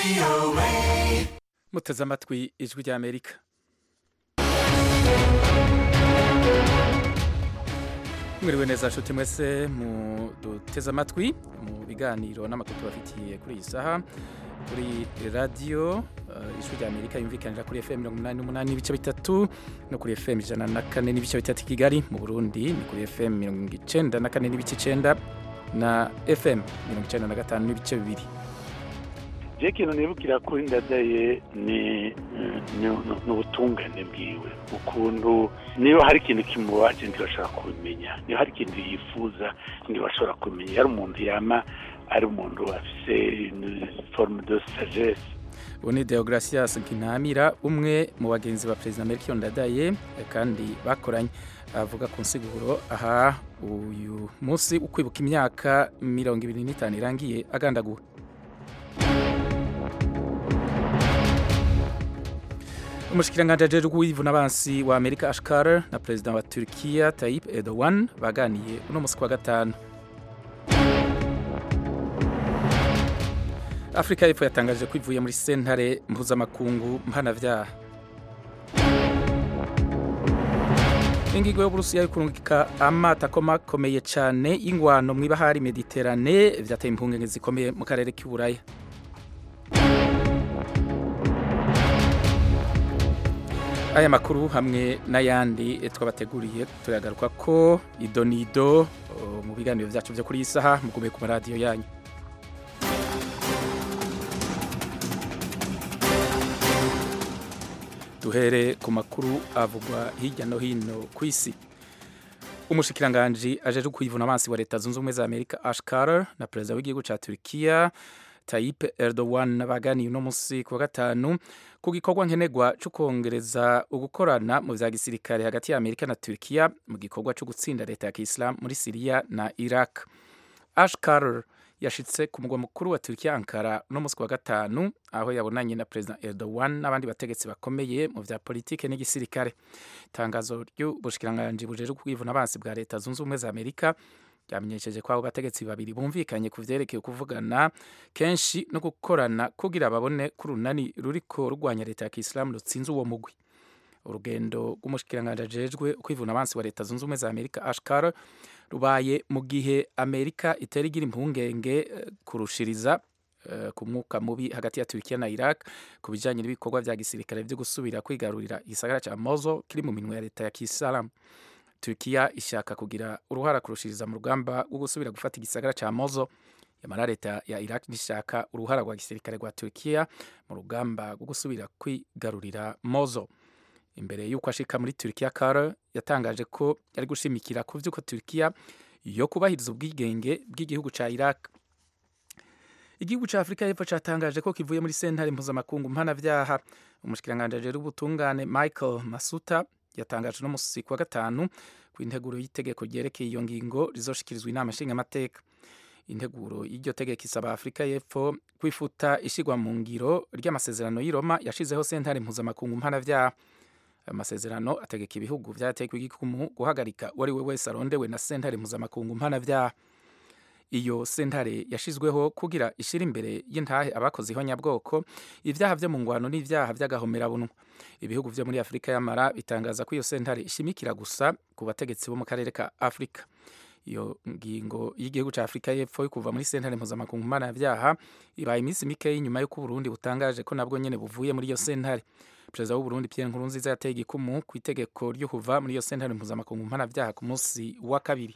muteze amatwi ijwi ry'amerika mwiriwe neza nshuti mwese muduteze amatwi mu biganiro n'amakuru tubafitiye kuri iyi saha kuri radiyo uh, ijwi ry'amerika yumvikanira kuri fm mirongo umunani n'umunani n'ibice bitatu no kuri fm ijana na kane n'ibice bitatu i kigali mu burundi ni kuri fm mirongo icenda na kane n'ibice icenda na fm mirongo icenda na gatanu n'ibice bibiri je ikintu nibukira kuri ndadaye ni ni ubutungane bwiwe ukuntu niba hari ikintu kimubaje ntibashobora kubimenya niba hari ikintu yifuza ntibashobora kubimenya yari umuntu yama ari umuntu afise forme de sagesse ubu ni deogratias nkinamira umwe mu bagenzi ba perezida melchior ndadaye kandi bakoranye avuga ku nsiguro aha uyu munsi ukwibuka imyaka mirongo ibiri n'itanu irangiye agandaguwe umushikiranganji ajejwe w'ivuna abansi wa amerika ash carter na perezida wa turkiya tayyip erdogan baganiye uno musi kwa gatanu afurika y'epfo yatangaje ko ivuye muri sentare mpuzamakungu mpanavyaha ingingo y'uburusiya yo kurungika amato akomakomeye cane y'ingwano mw'ibahari mediterane vyateye impungenge zikomeye mu karere k'iburaya aya makuru hamwe n'ayandi twabateguriye turagaruka ko idonido mu biganiro byacu byo kuri iyi saha mugume ku maradiyo yanyu duhere ku makuru avugwa hirya no hino ku isi umushikiranganji ajeje kwivuna abansi wa leta zunze ubumwe za amerika ash carter na perezida w'igihugu ca turkiya Tayyip Erdogan baganiye uno musi ku wa gatanu ku gikorwa nkenerwa cyo kongereza ugukorana mu vya gisirikare hagati ya Amerika na Turkiya mu gikorwa cyo gutsinda leta ya Kiislamu muri Syria na Iraq. Ash Carter yashitse ku mugwa mukuru wa Turkiya Ankara uno musi ku wa gatanu aho yabonanye na President Erdogan n'abandi bategetsi bakomeye mu vya politike n'igisirikare. Itangazo ry'ubushikiranganji bujejwe kwivuna abansi bwa leta zunze ubumwe za Amerika byamenyesheje ko abo bategetsi babiri bumvikanye ku vyerekeye kuvugana kenshi no gukorana kugira babone ko urunani ruriko rurwanya leta ya kisilamu rutsinze uwo mugwi urugendo rw'umushikiranganji ajejwe kwivuna abansi wa leta zunze ubumwe za amerika ashkar rubaye mu gihe amerika itera igira impungenge kurushiriza uh, ku mwuka mubi hagati ya turkiya na iraq ku bijanye n'ibikorwa vya gisirikare vyo gusubira kwigarurira igisagara ca mozo kiri mu minwe ya leta ya kisilamu Turkiya ishaka kugira uruhara kurushiriza mu rugamba rwo gusubira gufata igisagara ca Mozo yamara leta ya Iraq nishaka uruhara rwa gisirikare rwa Turkiya mu rugamba rwo gusubira kwigarurira Mozo imbere y'uko ashika muri Turkiya Kara yatangaje ko yari gushimikira ku vy'uko Turkiya yo kubahiriza ubwigenge bw'igihugu ca Iraq igihugu ca Afrika y'Epfo catangaje ko kivuye muri sentare mpuzamakungu mpanavyaha umushikiranganji ajejwe ubutungane Michael Masuta yatangaje no musi kwa gatanu ku integuro y'itegeko ryerekeye iyo ngingo rizoshikirizwa inama nshingamateka integuro y'iryo tegeko isaba afurika y'epfo kwifuta ishigwa mu ngiro ry'amasezerano y'i Roma yashizeho sentare mpuzamakungu mpanavyaha ayo masezerano ategeka ibihugu vyatekwa igikumu guhagarika uwo ari we wese arondewe na sentare mpuzamakungu mpanavyaha iyo sentare yashizweho kugira ishira imbere y'intahe abakoze ihonyabwoko ivyaha vyo mu ngwano n'ivyaha vy'agahomerabunwa ibihugu vyo muri afurika y'amara bitangaza ko iyo sentare ishimikira gusa ku bategetsi bo mu karere ka afurika iyo ngingo y'igihugu ca afurika y'epfo yo kuva muri sentare mpuzamakungu mpanavyaha ibaye iminsi mikeyi nyuma y'uko uburundi butangaje ko nabwo nyene buvuye muri iyo sentare perezida w'uburundi pierre nkurunziza yateye igikumu ku itegeko ryo kuva muri iyo sentare mpuzamakungu mpanavyaha ku munsi wa kabiri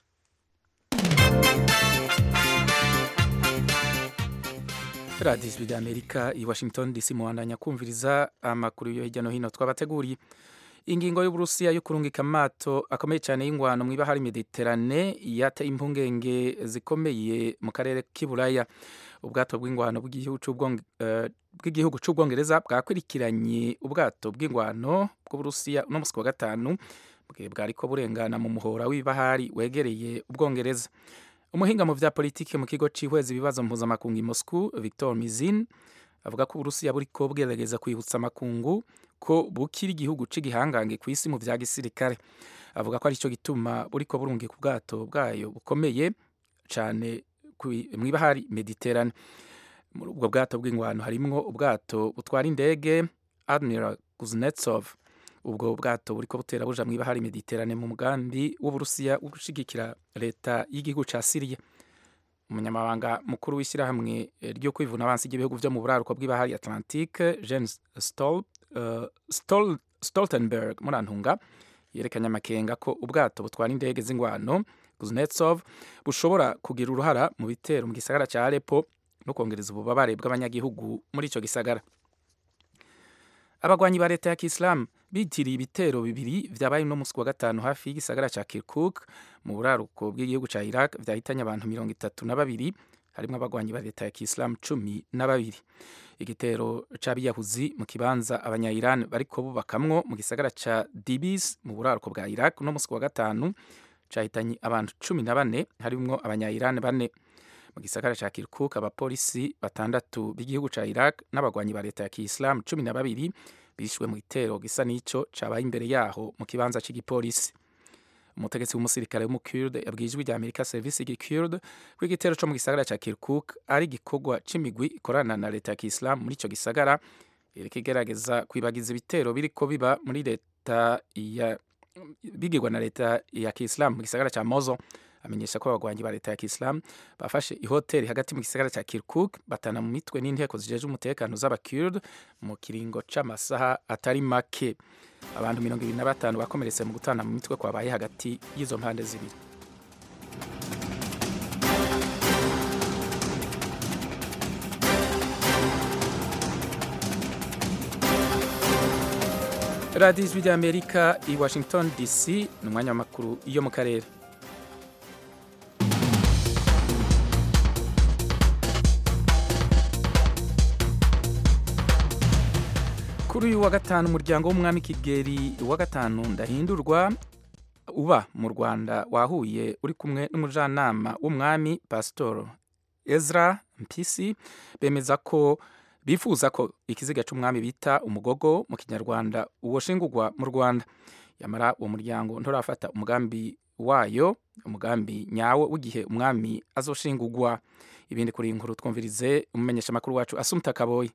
radiyo ijwi ry'amerika i washington dc muwandanya kumviriza amakuru yo hirya no hino twabateguriye ingingo y'uburusiya yo kurungika amato akomeye cyane y'ingwano mu ibahari mediterane yateye impungenge zikomeye mu karere k'iburaya ubwato bw'ingwano bw'igihugu c'ubwongereza bwakurikiranye ubwato bw'ingwano bw'uburusiya uno musi wa gatanu bwe bwariko burengana mu muhora w'ibahari wegereye ubwongereza umuhinga mu vya politike mu kigo cihweza ibibazo mpuzamakungu i Moscow Victor Mizin avuga ko Uburusiya buriko bwerageza kwibutsa amakungu ko bukiri igihugu c'igihangange ku isi mu vya gisirikare avuga ko arico gituma buriko burungika ubwato bwayo bukomeye cane mw'ibahari Mediterane muri ubwo bwato bw'ingwano harimwo ubwato butwara indege admiral kuznetsov ubwo bwato buriko butera buja mw'ibahari mediterane mu mugambi w'uburusiya wo gushigikira leta y'igihugu ca siriya umunyamabanga mukuru w'ishyirahamwe ryo kwivuna abansi ry'ibihugu vyo mu buraruko bw'ibahari atlantique jens Stol, uh, Stol, stoltenberg murantunga yerekanye amakenga ko ubwato butwara indege z'ingwano kuznetsov bushobora kugira uruhara mu bitero mu gisagara ca aleppo no kongereza ububabare bw'abanyagihugu muri ico gisagara abagwanyi ba leta ya kisilamu bitiriye ibitero bibiri vyabaye uno musi wa gatanu hafi y'igisagara ca kirkuk mu buraruko bw'igihugu ca iraq vyahitanye abantu mirongo itatu na babiri harimwo abagwanyi ba leta ya kisilamu cumi na babiri igitero c'abiyahuzi mu kibanza abanya-iran bariko bubakamwo mu gisagara ca dibis mu buraruko bwa iraq uno musi wa gatanu cahitanye abantu cumi na bane harimwo abanya-iran bane mu gisagara ca kirkuk abapolisi batandatu b'igihugu ca iraq n'abagwanyi ba leta ya kisilamu cumi na babiri bishwe mu gitero gisa n'ico cabaye imbere yaho mu kibanza c'igipolisi umutegetsi w'umusirikare w'umukurde yabwiye ijwi rya amerika serivisi y'igikurde ko igitero co mu gisagara ca kirkuk ari igikorwa c'imigwi ikorana na leta ya kisilamu muri ico gisagara iriko igerageza kwibagiza ibitero biriko biba muri leta ya bigirwa na leta ya kisilamu mu gisagara ca mozo amenyesha ko abagwanyi ba leta ya kisilamu bafashe ihoteli hagati mu gisagara ca kirkuk batana mu mitwe n'inteko zijeje umutekano z'abakurd mu kiringo c'amasaha atari make abantu mirongo ibiri na batanu bakomeretse mu gutana mu mitwe kwabaye hagati y'izo mpande zibiri radiyo ijwi ry'amerika i washington dc ni umwanya w'amakuru yo mu karere kuri uyu wa gatanu umuryango w'umwami kigeri wa gatanu ndahindurwa uba mu rwanda wahuye uri kumwe n'umujyanama w'umwami pasitoro ezra mpisi bemeza ko bifuza ko ikiziga cy'umwami bita umugogo mu kinyarwanda uwoshingurwa mu rwanda yamara uwo muryango nturafata umugambi wayo umugambi nyawo w'igihe umwami azoshingurwa ibindi kuri iyi nkuru twumvirize umumenyeshamakuru wacu asumta kaboyi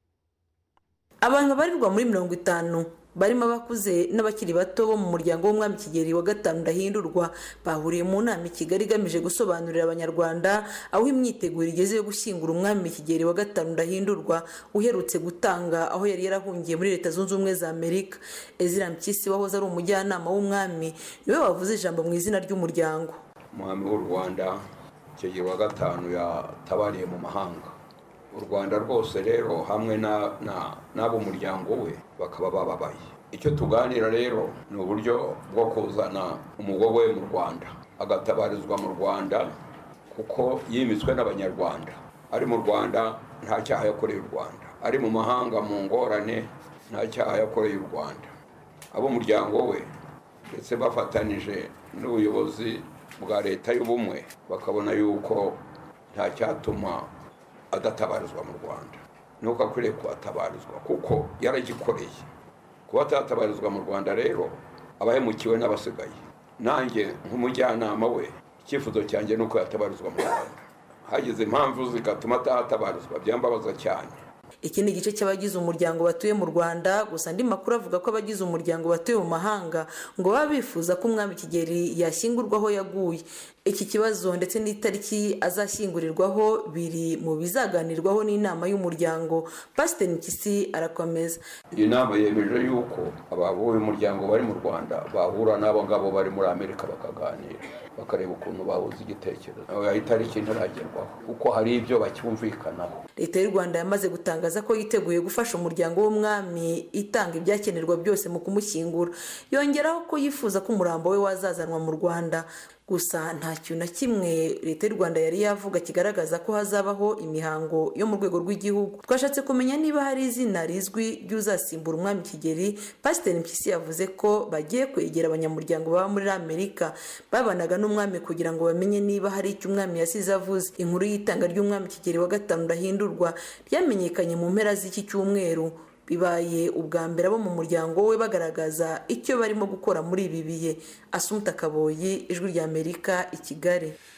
abantu babarirwa muri mirongo itanu barimo abakuze n'abakiri bato bo mu muryango w'umwami kigeli wa gatanu ndahindurwa bahuriye mu nama i kigali igamije gusobanurira abanyarwanda aho imyiteguro igeze yo gushyingura umwami kigeli wa gatanu ndahindurwa uherutse gutanga aho yari yarahungiye muri leta zunze ubumwe za amerika ezira mpyisi wahoze ari umujyanama w'umwami niwe wavuze ijambo mu izina ry'umuryango umwami w'u rwanda kigeli wa gatanu yatabariye mu mahanga u rwanda rwose rero hamwe n'ab'umuryango we bakaba bababaye icyo tuganira rero ni uburyo bwo kuzana umugogo we mu rwanda agatabarizwa mu rwanda kuko yimitswe n'abanyarwanda ari mu rwanda nta cyaha yakoreye u rwanda ari mu mahanga mu ngorane nta cyaha yakoreye u rwanda ab'umuryango we ndetse bafatanije n'ubuyobozi bwa leta y'ubumwe bakabona yuko nta cyatuma adatabarizwa mu rwanda nuko akwiriye kuhatabarizwa kuko yaragikoreye kuba atatabarizwa mu rwanda rero aba yamukiwe n'abasigaye nanjye nk'umujyanama we icyifuzo cyanjye ni uko yatabarizwa mu rwanda hagize impamvu zigatuma atahatabarizwa byambabaza cyane iki ni igice cy'abagize umuryango batuye mu rwanda gusa andi makuru avuga ko abagize umuryango batuye mu mahanga ngo baba bifuza ko umwami kigeli yashyingurwa aho yaguye iki kibazo ndetse n'itariki azashyingurirwaho biri mu bizaganirwaho n'inama y'umuryango pasiteri mpyisi arakomeza iyi nama yemeje yuko abavuye umuryango bari mu rwanda bahura n'abo ngabo bari muri amerika bakaganira bakareba ukuntu bahuza igitekerezo itariki ntiragerwaho kuko hari ibyo bacyumvikanaho leta y'u rwanda yamaze gutangaza ko yiteguye gufasha umuryango w'umwami itanga ibyakenerwa byose mu kumushyingura yongeraho ko yifuza ko umurambo we wazazanwa mu rwanda gusa nta kintu na kimwe leta y'u rwanda yari yavuga kigaragaza ko hazabaho imihango yo mu rwego rw'igihugu twashatse kumenya niba hari izina rizwi ry'uzasimbura umwami kigeli pasiteri mpyisi yavuze ko bagiye kwegera abanyamuryango baba muri amerika babanaga n'umwami kugira ngo bamenye niba hari icyo umwami yasize avuze inkuru y'itanga ry'umwami kigeli wa gatanu ndahindurwa ryamenyekanye mu mpera z'iki cyumweru bibaye ubwa mbere abo mu muryango we bagaragaza icyo barimo gukora muri ibi bihe asumuta kaboyi ijwi rya amerika i kigali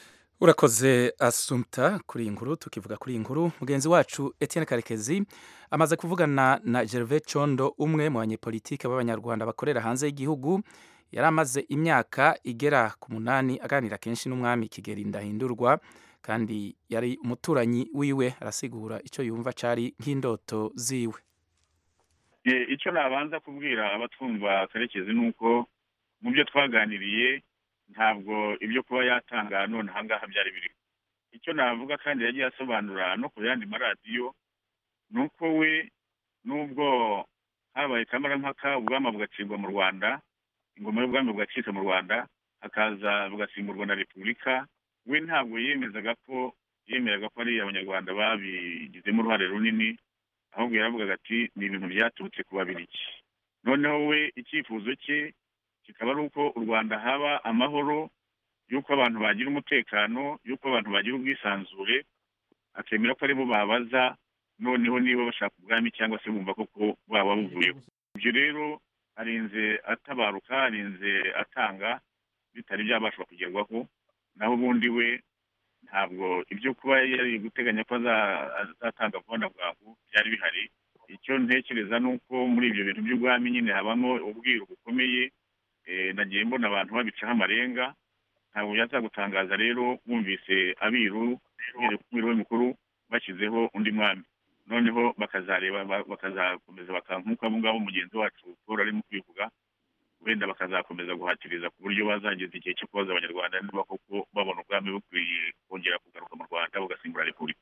urakoze asumta kuri iyi nkuru tukivuga kuri iyi nkuru mugenzi wacu Etienne karekezi amaze kuvugana na gervais condo umwe mu banyepolitike b'abanyarwanda bakorera hanze y'igihugu yari amaze imyaka igera ku munani aganira kenshi n'umwami kigeli ndahindurwa kandi yari umuturanyi wiwe arasigura icyo yumva cyari nk'indoto ziwe icyo nabanza kubwira abatwumva karekezi ni uko mu byo twaganiriye ntabwo ibyo kuba yatanga none ahangaha byari biri icyo navuga kandi yagiye asobanura no ku yandi maradiyo ni uko we n'ubwo habaye kamarampaka ubwami bugacibwa mu rwanda ingoma y'ubwami bugacika mu rwanda hakaza bugasimburwa na repubulika we ntabwo yemezaga ko yemeraga ko ari abanyarwanda babigizemo uruhare runini ahubwo yaravugaga ati ni ibintu byaturutse ku babiriki noneho we icyifuzo cye kikaba ari uko u rwanda haba amahoro y'uko abantu bagira umutekano y'uko abantu bagira ubwisanzure akemera ko aribo babaza noneho niba bashaka ubwami cyangwa se bumva koko baba buvuyeho ibyo rero arinze atabaruka arinze atanga bitari byabashwa kugerwaho naho ubundi we ntabwo ibyo kuba yari guteganya ko azatanga vuba bwangu byari bihari icyo ntekereza ni uko muri ibyo bintu by'ubwami nyine habamo ubwiru bukomeye nagiye mbona abantu babicaho amarenga ntabwo byazagutangaza rero bumvise abiru umwiru we mukuru bashyizeho undi mwami noneho bakazareba bakazakomeza nk'uko abo ngabo mugenzi wacu paul arimo kwivuga wenda bakazakomeza guhatiriza ku buryo bazageza igihe cyo kubaza abanyarwanda niba koko babona ubwami bukwiye kongera kugaruka mu rwanda bugasimbura repubulika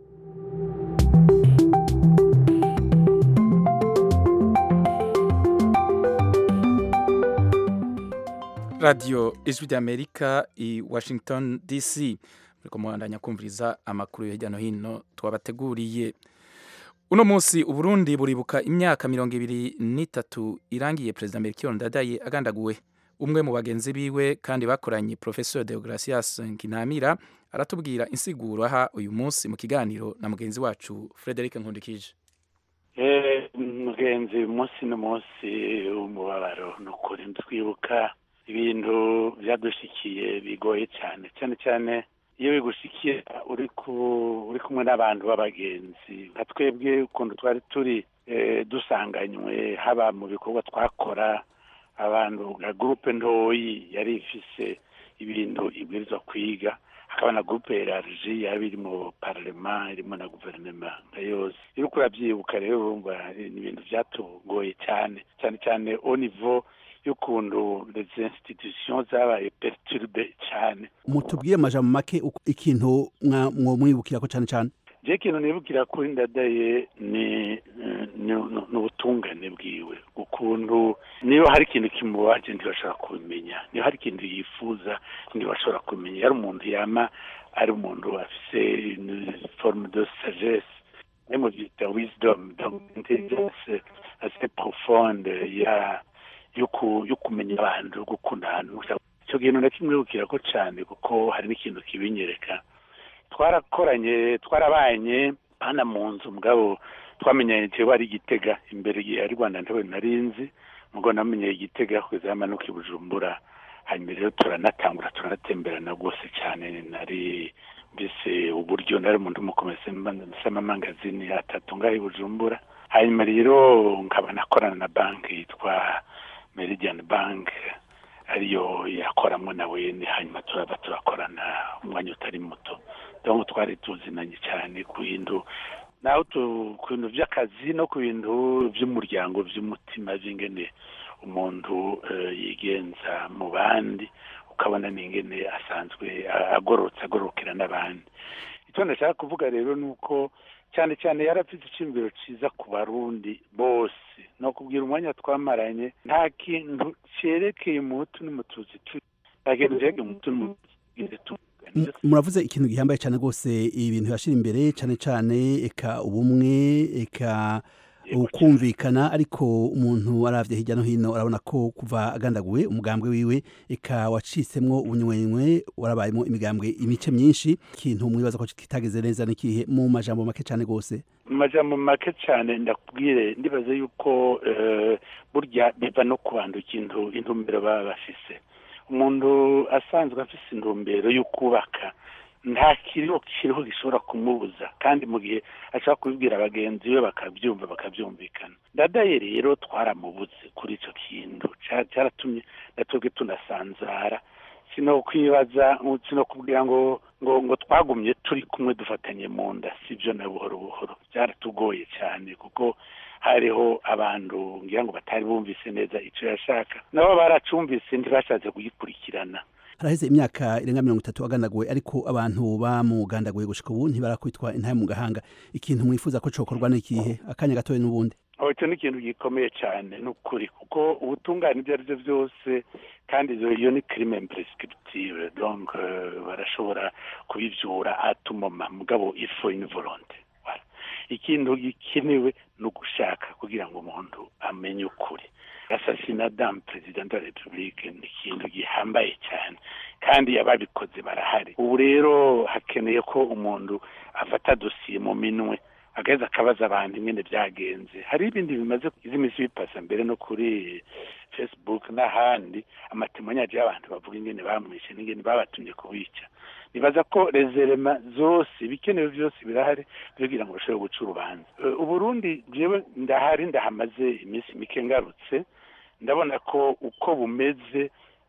radiyo ijwi ry'amerika i washington dc muri kumuhandanya kumviriza amakuru hirya no hino twabateguriye uno munsi uburundi buribuka imyaka mirongo ibiri n'itatu irangiye perezida melchior ndadaye agandaguwe umwe mu bagenzi biwe kandi bakoranye professeur deogratias nkinamira aratubwira insiguro aha uyu munsi mu kiganiro na mugenzi wacu frederic nkundikije mugenzi umunsi n'umunsi w'umubabaro ni ukuri twibuka ibintu byadushikiye bigoye cyane cyane cyane iyo bigushikiye uri uri kumwe n'abantu b'abagenzi nka twebwe ukuntu twari turi dusanganywe haba mu bikorwa twakora abantu nka gurupe ntoyi yari ifise ibintu ibwirizwa kwiga hakaba na gurupe erariji yaba iri mu pararema irimo na guverinoma nka yose iyo uriko urabyibuka rero urumva ni ibintu byatugoye cyane cyane cyane au niveau y'ukuntu les institutions zabaye perturbe cyane mutubwire amajambo make ikintu mwamwibukira ko cyane cyane je ikintu nibukira kuri ndadaye ni ni ubutungane bwiwe ukuntu niba hari ikintu kimubaje ntibashobora kubimenya niba hari ikintu yifuza ntibashobora kubimenya yari umuntu yama ari umuntu afise forme de sagesse même byita wisdom donc intelligence assez profonde ya yo kumenya abantu yo gukunda ahantu icyo kintu nakimwibukira ko cyane kuko hari n'ikintu kibinyereka twarakoranye twarabanye hano mu nzu mugabo twamenyanye tuba ari igitega imbere ari rwanda ntawe narinzi mugo namenye igitega kugeza amanuka i bujumbura hanyuma rero turanatangura turanatemberana rwose cyane nari mbese uburyo nari umuntu umukomese amamangazini atatu ngaho i bujumbura hanyuma rero nkaba nakorana na banki yitwa meridian bank ariyo yakoramo nawe hanyuma turaba turakorana umwanya utari muto donc twari tuzinanye cyane ku bintu naho ku bintu by'akazi no ku bintu by'umuryango by'umutima by'ingene umuntu yigenza mu bandi ukabona n'ingene asanzwe agororotse agororokera n'abandi icyo ndashaka kuvuga rero ni uko cyane cyane yarafite icyumviro cyiza ku barundi bose ni ukubwira umwanya twamaranye nta kintu cyerekeye umuhutu n'umututsi nta kintu cyerekeye umuhutu n'umututsi muravuze ikintu gihambaye cyane rwose ibintu yashyira imbere cyane cyane eka ubumwe eka ukumvikana ariko umuntu aravye hirya no hino arabona ko kuva agandaguwe umugambwe wiwe eka wacitsemwo ubunywenywe warabayemo imigambwe imice myinshi ikintu mwibaza ko kitageze neza n'ikihe mu majambo make cyane rwose mu majambo make cyane ndakubwire ndibaze yuko burya biva no ku bantu ikintu intumbero baba bafise umuntu asanzwe afise intumbero yo kubaka nta kiriho kiriho gishobora kumubuza kandi mu gihe ashobora kubibwira bagenzi be bakabyumva bakabyumvikana ndadaye rero twaramubuze kuri icyo kintu cyaratumye natwebwe tunasanzara sino kwibaza sino kubwira ngo ngo ngo twagumye turi kumwe dufatanye mu nda sibyo na buhoro buhoro byaratugoye cyane kuko hariho abantu ngira ngo batari bumvise neza icyo yashaka nabo baracumvise ntibashatse kugikurikirana haraheze imyaka irenga mirongo itatu agandaguwe ariko abantu bamugandaguye gushika ubu ntibarakwitwa intahe mu gahanga ikintu mwifuza ko cokorwa n'ikihe akanya gatoya n'ubundi icyo ni ikintu gikomeye cyane ni ukuri kuko ubutungane ibyo ari byo byose kandi iyo ni kirime imprescriptive donc barashobora kubivyura atumoma mugabo ifo une volonté ikintu gikenewe ni ugushaka kugira ngo umuntu amenye ukuri asasina damu perezida de la repubulike ni ikintu gihambaye cyane kandi ababikoze barahari ubu rero hakeneye ko umuntu afata dosiye mu minwe agaheza akabaza abantu ingene byagenze hari ibindi bimaze izi minsi bipasa mbere no kuri facebook n'ahandi amatemanyaje y'abantu bavuga ingene bamwishe n'ingene babatumye kubica nibaza ko rezerema zose ibikenewe byose birahari kugira ngo bashobore guca urubanza uburundi jewe ndahari ndahamaze iminsi mike ngarutse ndabona ko uko bumeze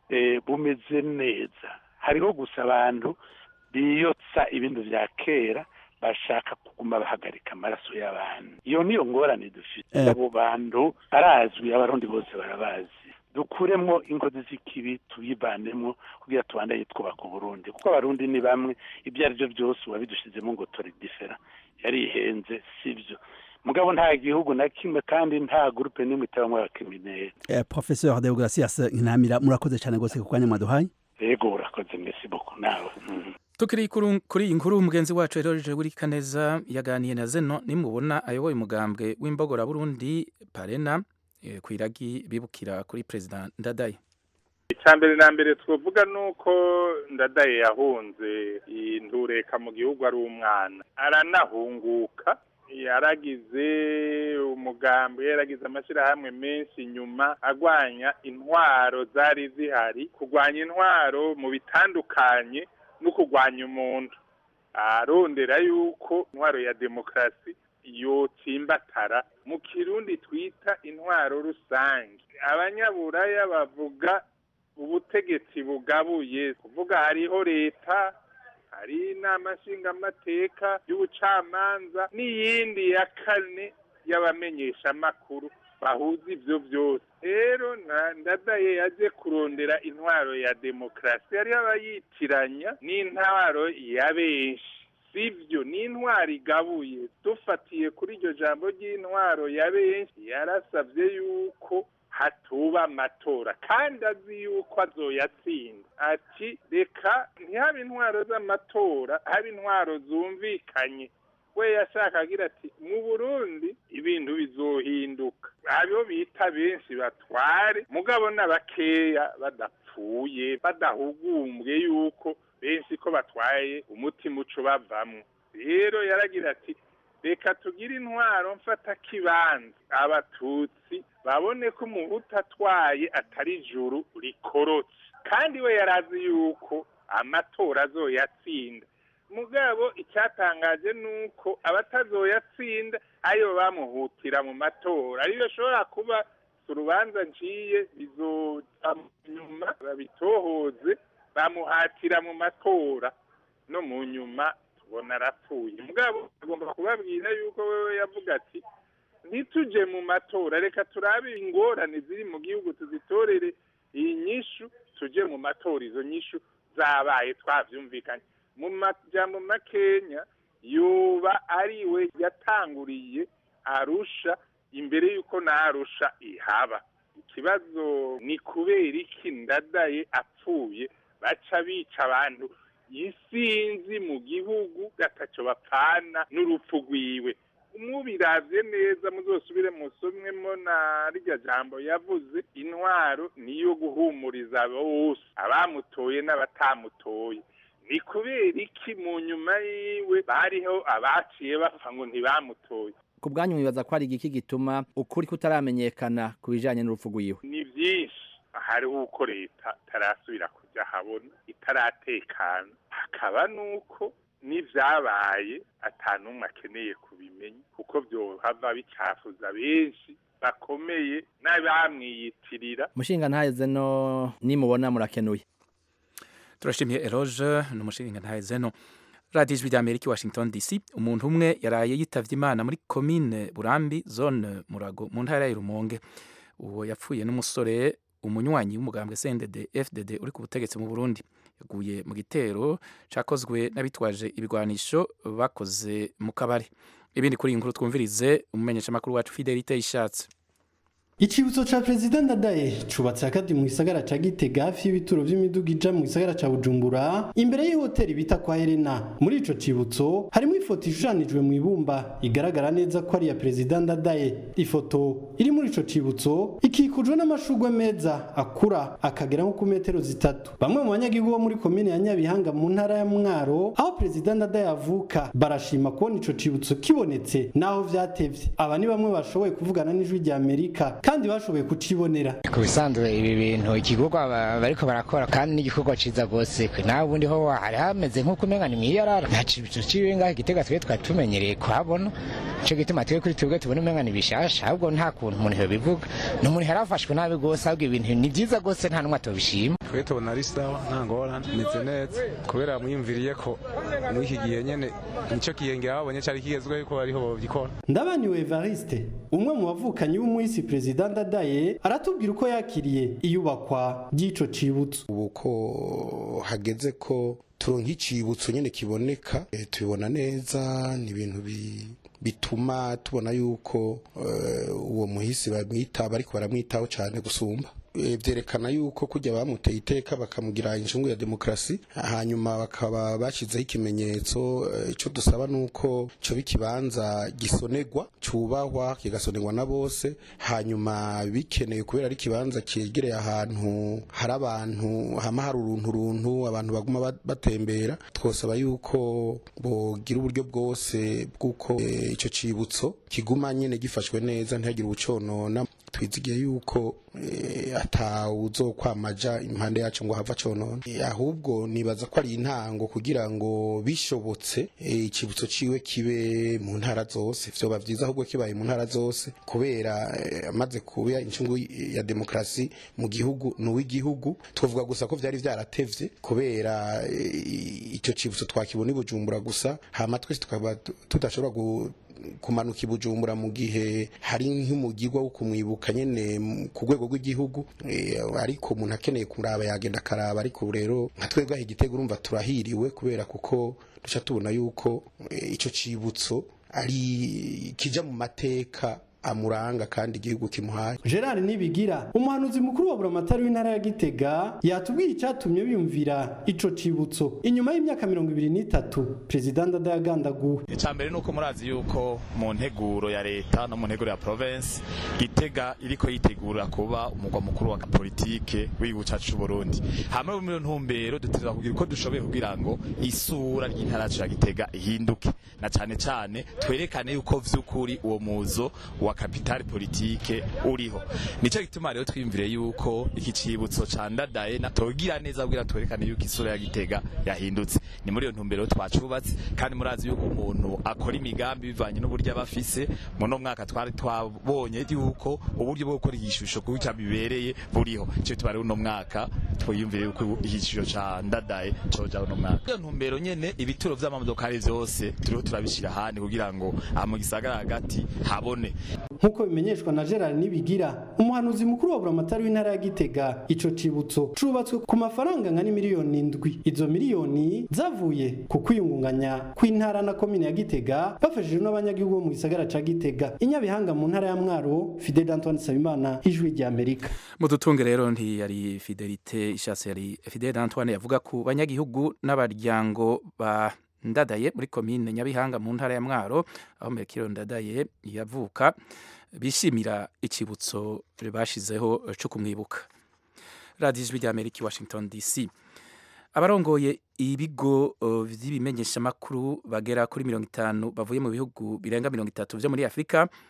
bumeze neza hariho gusa abantu biyotsa ibintu bya kera bashaka kuguma bahagarika amaraso y'abantu iyo niyo ngorane dufite abo bantu barazwi abarundi bose barabazi dukuremo ingozi z'ikibi tuyivanemo kugira tubandanye twubaka uburundi kuko abarundi ni bamwe ibyo ari byo byose uwabidushizemo ngo tore difera yarihenze sibyo mugabo nta gihugu na kimwe kandi nta gurupe n'imwe itabamo abakriminere professeur deogratias nkinamira murakoze cyane rwose ku kanya mwaduhaye yego urakoze merci beaucoup nawe tukiri kuri iyi nkuru mugenzi wacu Eroge Burikaneza yaganiye na Zeno nimubona ayoboye umugambwe w'imbogora Burundi Parena ku iragi bibukira kuri perezida Ndadaye icya mbere na mbere twavuga ni uko Ndadaye yahunze indureka mu gihugu ari umwana aranahunguka yaragize umugambi yaragize amashyirahamwe menshi inyuma agwanya intwaro zari zihari kurwanya intwaro mu bitandukanye no kurwanya umuntu arondera yuko intwaro ya demokarasi yotsimbatara mu kirundi twita intwaro rusange abanyaburaya bavuga ubutegetsi bugabuye kuvuga hariho leta hari inama nshingamateka y'ubucamanza n'iyindi ya kane y'abamenyeshamakuru bahuza ibyo byose rero ndadaye yaje kurondera intwaro ya demokarasi hariho abayitiranya n'intwaro ya benshi sibyo ni intwaro igabuye dufatiye kuri iryo jambo ry'intwaro ya benshi yarasabye yuko hatuba amatora kandi azi yuko azoyatsinda ati reka ntihabe intwaro z'amatora habe intwaro zumvikanye we yashaka agira ati mu burundi ibintu bizohinduka abo bita benshi batware mugabo n'abakeya badapfuye badahugumbwe yuko benshi ko batwaye umutima uco bavamwo rero yaragira ati reka tugire intwaro mfata kibanza abatutsi babone ko umuhutu atwaye atari ijuru rikorotse kandi we yarazi yuko amatora azoyatsinda mugabo icyatangaje ni uko abatazoyatsinda ayo bamuhutira mu matora ariyo ashobora kuba urubanza nciye bizoca nyuma babitohoze bamuhatira mu matora no mu nyuma tubona arapfuye mugabo agomba kubabwira yuko wewe yavuga ati ntituje mu matora reka turabe ingorane ziri mu gihugu tuzitorere iyi nyishu tuje mu matora izo nyishu zabaye twavyumvikanye mu majambo makenya yoba ari we yatanguriye arusha imbere y'uko na arusha ihaba ikibazo ni kubera iki ndadaye apfuye baca bica abantu isinzi mu gihugu gataco bapfana n'urupfu rwiwe mubiravye neza muzosubire musomwemo na rya jambo yavuze intwaro niyo guhumuriza bose abamutoye n'abatamutoye ni kubera iki mu nyuma yiwe bariho abaciye bapfa ngo ntibamutoye ku bwanyu mwibaza ko ari igiki gituma ukuri kutaramenyekana ku bijanye n'urupfu rwiwe ni byinshi hariho uko leta itarasubira kujya habona hataratekana hakaba nuko n'ivyabaye ata n'umwe akeneye kubimenya kuko vyohava bicafuza benshi bakomeye n'abamwiyitirira mushinga ntaheze no nimubona murakenuye turashimiye eroge ni umushinga ntaheze no radiyo ijwi ry'amerika i washington dc umuntu umwe yaraye yitavye imana muri komine burambi zone murago mu ntara ya rumonge uwo yapfuye n'umusore umunywanyi w'umugambwe cndd fdd uri ku butegetsi mu burundi yaguye mu gitero cakozwe n'abitwaje ibigwanisho bakoze mu kabari ibindi kuri iyi nkuru twumvirize umumenyeshamakuru wacu fidelite ishatse Icibutso ca Perezida Ndadaye cubatse hagati mu gisagara ca Gitega hafi y'ibituro vy'imiduga ija mu gisagara ca Bujumbura imbere y'ihoteli bita kwa Helena muri ico cibutso harimo ifoto ishushanijwe mu ibumba igaragara neza ko ari ya Perezida Ndadaye ifoto iri muri ico cibutso ikikujwe n'amashurwe meza akura akagera nko ku metero zitatu bamwe mu banyagihugu bo muri komine ya Nyabihanga mu ntara ya Mwaro aho Perezida Ndadaye avuka barashima kubona ico cibutso kibonetse naho vyatevye aba ni bamwe bashoboye kuvugana n'ijwi rya Amerika kandi bashoboye kucibonera ku bisanzwe ibi bintu igikorwa ba- bariko barakora kandi n'igikorwa ciza rwose kwe nawe ubundi ho hari hameze nk'uko umenga ni mwiyarara nta cibutso ciwe ngaho igitega twe twari tumenyereye kuhabona ico gituma twe kuri twebwe tubona umenga ni bishasha ahubwo nta kuntu umuntu yobivuga ni umuntu yarafashwe nabi rwose ahubwo ibintu ni vyiza rwose nta n'umwe atobishima twe tubona ari sawa nta ngorane meze neza kubera mwiyumviriye ko muri iki gihe nyene nico kiyengera babonye cari kigezweho yuko bariho bogikora ndabaniwe evariste umwe mu bavukanyi b'umuhisi perezida ndadaye aratubwira uko yakiriye iyubakwa ry'ico cibutso ubu ko hageze ko turonka icibutso nyene kiboneka eh, tubibona neza ni ibintu bi bituma tubona yuko eh, uwo muhisi bamwita bariko baramwitaho cane gusumba Eh, vyerekana yuko kujya bamuteye iteka bakamugira inshungu ya demokrasi hanyuma bakaba bashizeho ikimenyetso eh, ico dusaba nuko co bikibanza gisonegwa cubahwa kigasonerwa na bose hanyuma bikeneye kubera ari ikibanza cyegereye ahantu hari abantu hama hari uruntu runtu abantu baguma ba- batembera twosaba yuko bogira uburyo bwose bw'uko eh, ico cibutso kiguma nyene gifashwe neza ntihagire ubuconona twizigiye yuko eh, atawuzokwamaja impande yacu ngo hava conona Eh, ahubwo nibaza ko ari intango kugira ngo bishobotse eh, icibutso ciwe kibe mu ntara zose vyoba vyiza ahubwo kibaye mu ntara zose kubera eh, amaze kuba incungu ya demokrasi mu gihugu n'uw'igihugu twavuga gusa ko vyari vyaratevye kubera eh, ico cibutso twakibona i Bujumbura gusa hama twese tukaba tu- tudashobora gu kumanuka i Bujumbura mu gihe hari nk'umugirwa wo kumwibuka nyene m- ku rwego rw'igihugu eh, ariko umuntu akeneye kuraba yagenda akaraba ariko rero nka twebwe aho igitego urumva turahiriwe kubera kuko duca tubona yuko eh, ico cibutso ari kija mu mateka amuranga kandi igihugu kimuhaye gerard nibigira umuhanuzi mukuru wa buramatari w'intara ya gitega yatubwiye icyatumye biyumvira ico cibutso inyuma y'imyaka mirongo ibiri n'itatu perezida ndadaye agandaguwe icambere nuko murazi yuko mu nteguro ya leta no mu nteguro ya province gitega iriko yitegura kuba umugwa mukuru wa politike w'igihugu cacu c'uburundi hamwe muri iyo ntumbero dutegerezwa kugira uko dushoboye kugira ngo isura ry'intara yacu ya gitega ihinduke na cane cane twerekane yuko vy'ukuri uwo muzo wa kapitali politike uriho nico gituma rero twiyumvire yuko iki cibutso ca ndadaye natogira neza kugira twerekane yuko isura ya gitega yahindutse ni muri iyo ntumbero twacubatse kandi murazi yuko umuntu akora imigambi bivanye n'uburyo aba afise muno mwaka twari twabonye yuko uburyo bwo gukora igishusho kuko bibereye buriho ico tuba rero uno mwaka twiyumvire yuko igishusho ca ndadaye coja uno mwaka iyo ntumbero nyene ibituro vy'amamodokari vyose turiho turabishira ahandi kugira ngo aha mu gisagara hagati habone nk'uko bimenyeshwa na gerard nibigira umuhanuzi mukuru wa buramatari w'intara ya gitega ico cibutso cubatswe ku mafaranga angana miliyoni indwi izo miliyoni zavuye ku kwiyungunganya kw'intara na komine ya gitega bafashijwe n'abanyagihugu bo mu gisagara ca gitega inyabihanga mu ntara ya mwaro fidel antoine sabimana ijwi rya amerika mudutunge rero ntiyari fidelite ishatse yari fidel antoine yavuga ku banyagihugu n'abaryango ba ndadaye muri komine nyabihanga mu ntara ya mwaro aho merekiro ndadaye yavuka bishimira ikibutso bashizeho cyo kumwibuka radiyo ijwi rya amerika i washington dc abarongoye ibigo uh, vy'ibimenyeshamakuru bagera kuri mirongo itanu bavuye mu bihugu birenga mirongo itatu vyo muri afurika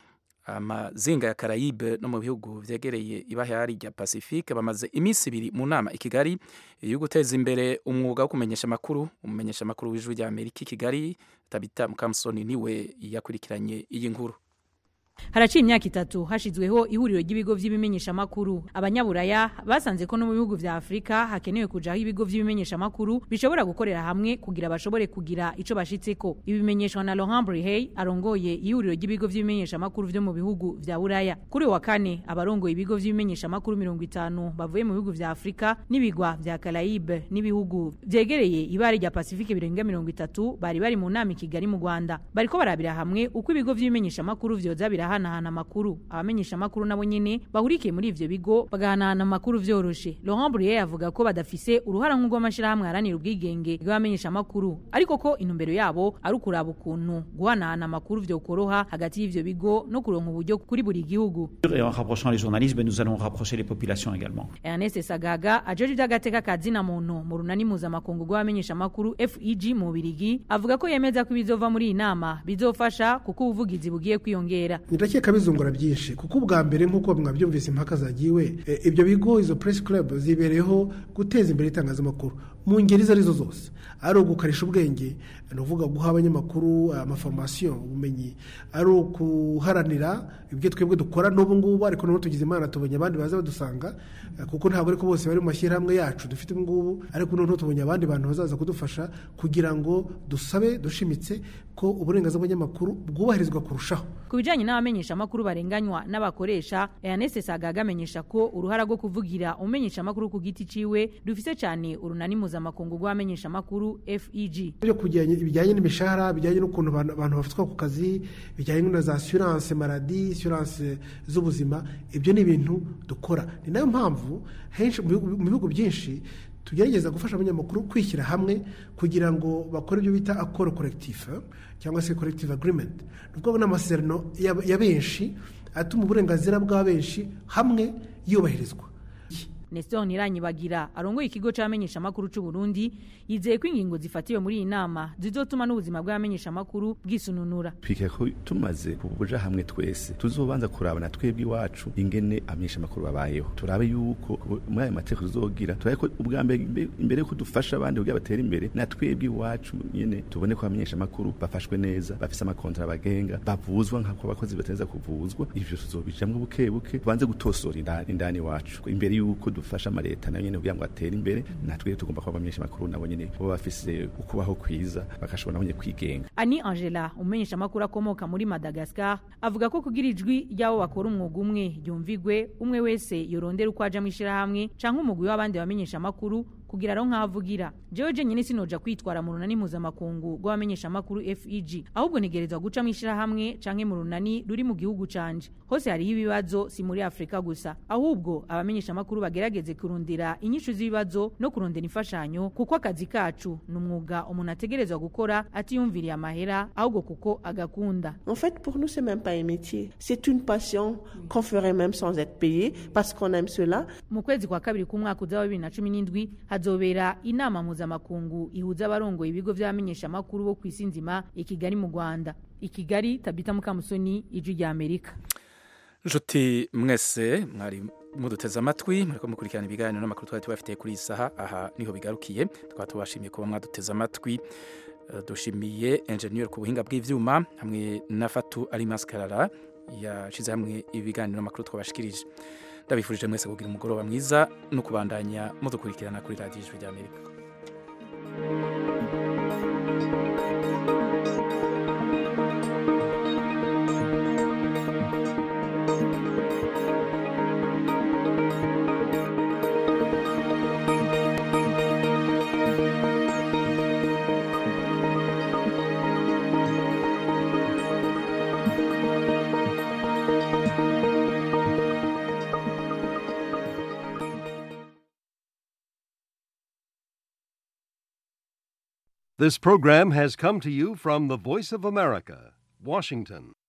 amazinga ya Caraïbe no mu bihugu vyegereye ibahari rya Pacifique bamaze iminsi ibiri mu nama i Kigali yo guteza imbere umwuga wo kumenyesha amakuru umumenyesha amakuru w'ijwi rya Amerika i Kigali Tabita Mukamusoni niwe yakurikiranye iyi nkuru haraciye imyaka itatu hashizweho ihuriro ry'ibigo vy'ibimenyeshamakuru abanyaburaya basanze ko no mu bihugu vya afurika hakenewe kujaho ibigo vy'ibimenyeshamakuru bishobora gukorera hamwe kugira bashobore kugira ico bashitseko ibi bimenyeshwa na laurent brihey arongoye ihuriro ry'ibigo vy'ibimenyeshamakuru vyo mu bihugu vya buraya kuri uyu wa kane abarongoye ibigo vy'ibimenyeshamakuru mirongo itanu bavuye mu bihugu vya afurika n'ibigwa vya karayibe n'ibihugu vyegereye ibare rya pasifike birenga mirongo itatu bari bari mu nama i kigali mu rwanda bariko barabira hamwe uko ibigo vy'ibimenyeshamakuru vyoza birahanahana amakuru abamenyesha amakuru nabo nyene bahurikiye muri ivyo bigo bagahanahana amakuru vyoroshe Laurent Bruyère avuga ko badafise uruhara nk'urw'amashirahamwe aharanira ubwigenge bw'abamenyesha amakuru ariko ko intumbero yabo ari ukuraba ukuntu guhanahana amakuru vyokoroha hagati y'ivyo bigo no kuronka uburyo kuri buri gihugu Et en rapprochant les journalistes, ben, nous allons rapprocher les populations également. Ernest Sagaga ajeje ivy'agateka ka zina muntu mu runani mpuzamakungu rw'abamenyesha amakuru FEG mu Birigi avuga ko yemeza ko ibizova muri iyi nama bizofasha kuko ubuvugizi bugiye kwiyongera ndakeka bizungura byinshi kuko ubwa mbere nk'uko mwabyumvise impaka zagiwe e, ibyo bigo izo press club zibereyeho guteza imbere itangazamakuru mu ngeri izo arizo zose ari ugukarisha ubwenge ni ukuvuga guha abanyamakuru amaforomasiyo ubumenyi ari ukuharanira ibyo twebwe dukora n'ubu ngubu ariko n'ubu tugize imana tubonye abandi baza badusanga eh, kuko ntabwo ariko bose bari mu mashyirahamwe yacu dufite ubu ngubu ariko noneho tubonye abandi bantu bazaza kudufasha kugira ngo dusabe dushimitse ko uburenganzira bw'abanyamakuru bwubahirizwa kurushaho ku bijanye n'abamenyesha amakuru barenganywa n'abakoresha Ernest Sagaga amenyesha ko uruhara rwo kuvugira umenyesha amakuru ku giti ciwe rufise cyane urunani mpuzamakungu rw'abamenyesha amakuru FEG byo kujyanye ibijyanye n'imishahara bijyanye n'ukuntu abantu abantu bafatwa ku kazi bijyanye na za assurance maladi assurance z'ubuzima ibyo ni ibintu dukora ni nayo mpamvu henshi mu bihugu- mu bihugu byinshi tugerageza gufasha abanyamakuru kwishyira hamwe kugira ngo bakore ibyo bita akoro collectif eh, cyangwa se collective agreement ni ukuvuga n'amasezerano ya ya benshi atuma uburenganzira bwa benshi hamwe yubahirizwa Nestor Niranyibagira arongoye ikigo c'abamenyesha amakuru c'u Burundi yizeye ko ingingo zifatiwe muri iyi nama zizotuma n'ubuzima bw'abamenyesha amakuru bwisununura twika ko tumaze kubuja hamwe twese tuzobanza kurabana twebwe iwacu ingene amenyesha amakuru babayeho turabe yuko muri ayo mateko tuzogira turabe ko ubwa mbere imbe- imbere yuko dufasha abandi kugira batere imbere na twebwe iwacu nyene tubone ko abamenyesha amakuru bafashwe neza bafise amakontra bagenga bavuzwa nk'ako abakozi batenza kuvuzwa ivyo tuzobijamwo buke buke tubanze gutosora indani indani iwacu imbere yuko dufasha amaleta nayo nyene kugira ngo atere imbere natwe tugomba kuba abamenyesha amakuru nabo nyene bo bafise ukubaho kwiza bagashobora nabo nyene kwigenga Ani Angela umenyesha amakuru akomoka muri Madagascar avuga ko kugira ijwi ry'abo bakora umwuga umwe ryumvigwe umwe wese yorondera uko aja mu ishirahamwe canke umugwi w'abandi bamenyesha amakuru kugira aho nk'avugira jewe jenyine sinoja kwitwara mu runani mpuzamakungu rw'abamenyesha amakuru FEG ahubwo ntegerezwa guca mu ishirahamwe canke mu runani ruri mu gihugu canje hose hariho ibibazo si muri Afrika gusa ahubwo abamenyesha amakuru bagerageze kurundira inyishu z'ibibazo no kurondera imfashanyo kuko akazi kacu ni umwuga umuntu ategerezwa gukora atiyumviriye amahera ahubwo kuko agakunda En fait, pour nous, c'est même pas un métier. C'est une passion qu'on ferait même sans être payé parce qu'on aime cela. mu kwezi kwa kabiri k'umwaka uza wa bibiri na cumi n'indwi hazobera inama mpuzamakungu ihuza abarongoye ibigo vy'abamenyesha amakuru bo ku isi nzima i kigali mu rwanda i kigali tabita mukamusoni ijwi rya amerika nshuti mwese mwari muduteze amatwi muriko mukurikirana ibiganiro n'amakuru twari tubafitiye kuri iyi saha aha niho bigarukiye twaba tubashimiye kuba mwaduteze amatwi Eh, dushimiye enjeniyeri ku buhinga bw'ivyuma hamwe na fatu ari maskarara yashize hamwe ibiganiro n'amakuru twabashikirije ndabifurije mwese kugira umugoroba mwiza no kubandanya mudukurikirana kuri radiyo ijwi ry'amerika This program has come to you from the Voice of America, Washington.